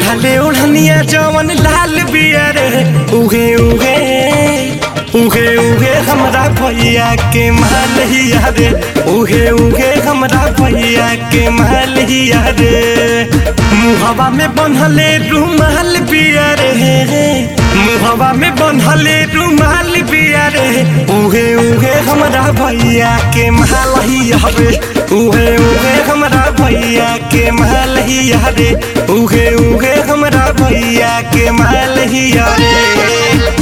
ओढ़ले ओढ़निया जवन लाल बिया रे उगे उगे उगे उगे हमरा भैया के मालिया रे उगे उगे हमरा भैया के मालिया रे मुहवा में बन्हले रुमाल बिया रे मुहवा में बन्हले रुमाल बिया रे उगे उगे हमरा भैया के मालिया रे उगे उगे हमरा भैया के मालिया रे उगे उगे हमरा भैया के मालिया रे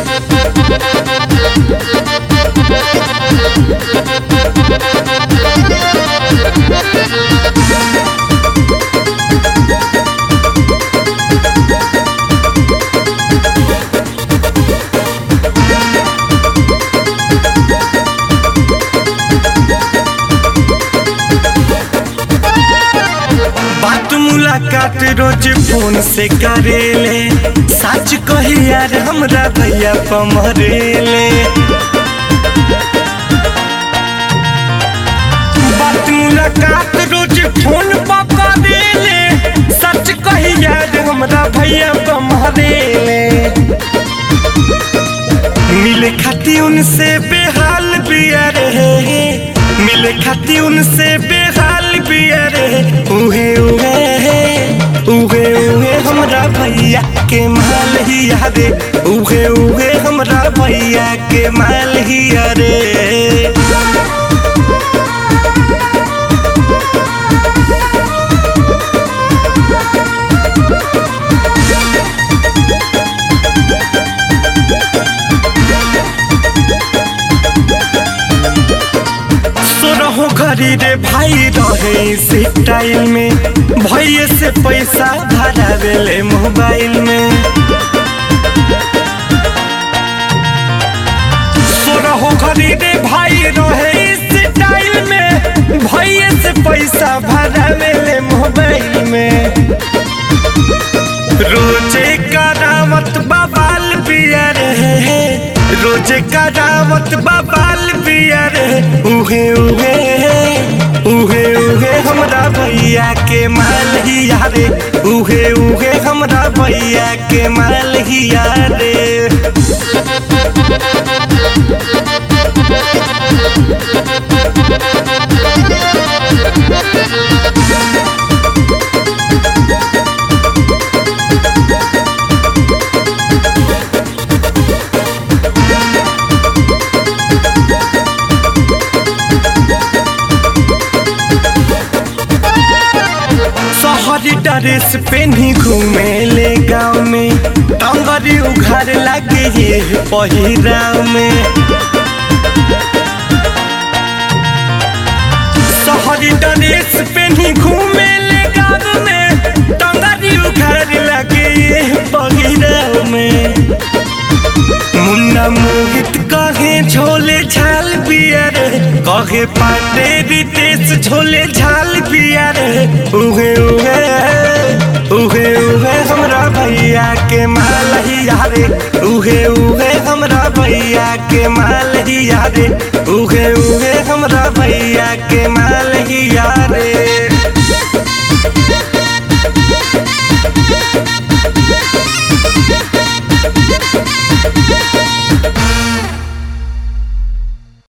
बात मुलाकात रोज फोन से करेले सच कही यार हमरा भैया पमरेले बात मुलाकात रोज फोन पर करेले सच कही यार हमरा भैया पमरेले मिले खाती उनसे बेहाल बिया रे मिले खाती उनसे बेहाल बिया रे उहे उहे उहे उहे हमरा भैया के माल हिया रे उहे उहे हमरा भैया के माल हिया रे सोरहो घरी रे भाई रहे से टाइम में भैये से पैसा भरावेले मोबाइल में सोरहो घरी रे भाई रहे से टाइम में भैये से पैसा भरावेले मोबाइल में रोजे करावत बाबाल पिया रे रोजे करावत बाबाल पिया रे उहे उहे उहे उहे हमरा भैया के माल हिया रे उहे उहे हमरा भैया के माल हिया रे शहरी ड्रेस पेनी घूमे ले गाँव में टंगरी उघार लगे ये पहिराव में शहरी ड्रेस पेनी घूमे ले गाँव में टंगरी उघार लगे ये पहिराव में मुन्ना मोहित कहे झोले झाल पिया रे कहे पांडे रितेश झोले झाल पिया रे उहे उहे उहे उहे हमरा भैया के माल हिया रे उहे उहे हमरा भैया के माल हिया रे उहे उहे हमरा भैया के माल हिया रे